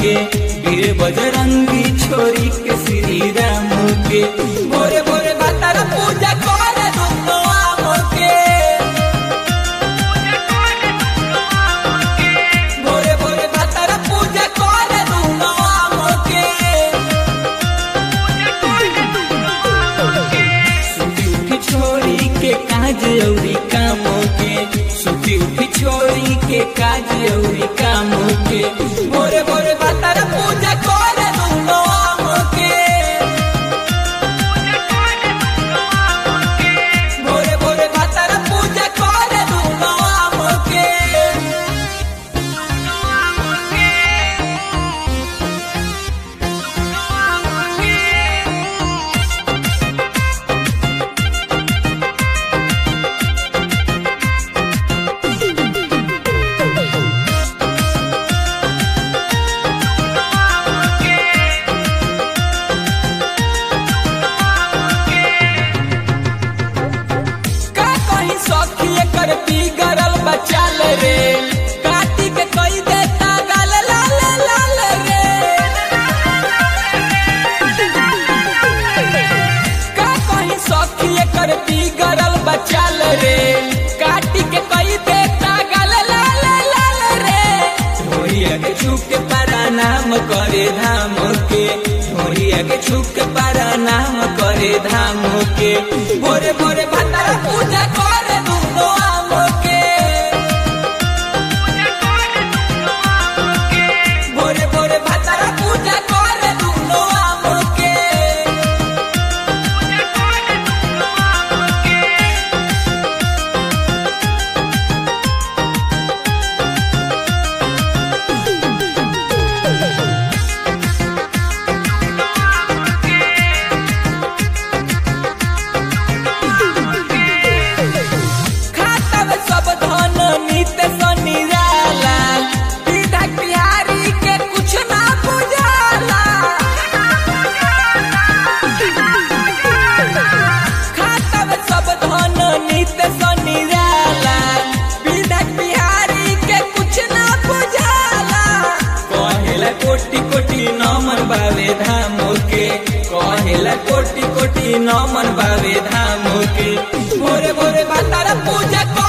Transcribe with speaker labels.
Speaker 1: के वीर बजरंगी छोरी के श्री राम के भोरे भोरे भातारा पूजा करे दुनो आम के भोरे भोरे भातारा पूजा करे दुनो आम के सुती उठी छोरी के काज औरी कामों के सुती उठी छोरी के काज औरी कामों के भोरे भोरे भातारा पूजा करे दुनो आम के भोरे भोरे भातारा पूजा करे दुनो आम के का कहीं सखी एकर बिगड़ल बचाल रे काटी के कई देता गाल लाल लाल रे का कहीं सखी एकर बिगड़ल बचाल रे काटी के कई देता गाल लाल लाल रे ढोरिया के छुप के पारा नाम करे धाम के ढोरिया के छुप के पारा नाम करे धाम के भोरे भोरे भातारा पूजा करे दुनो आम के भोरे भोरे भातारा पूजा करे दुनो आम के खाता में सब धन नित निराला विधायक बिहारी के कुछ ना बुझाला खाता में सब धन नित निराला विधायक बिहारी के कुछ ना बुझाला कहेला कोटि कोटि नमन बावे धाम के कहेला कोटि कोटि नमन बावे धाम के भोरे भोरे भातारा पूजा कर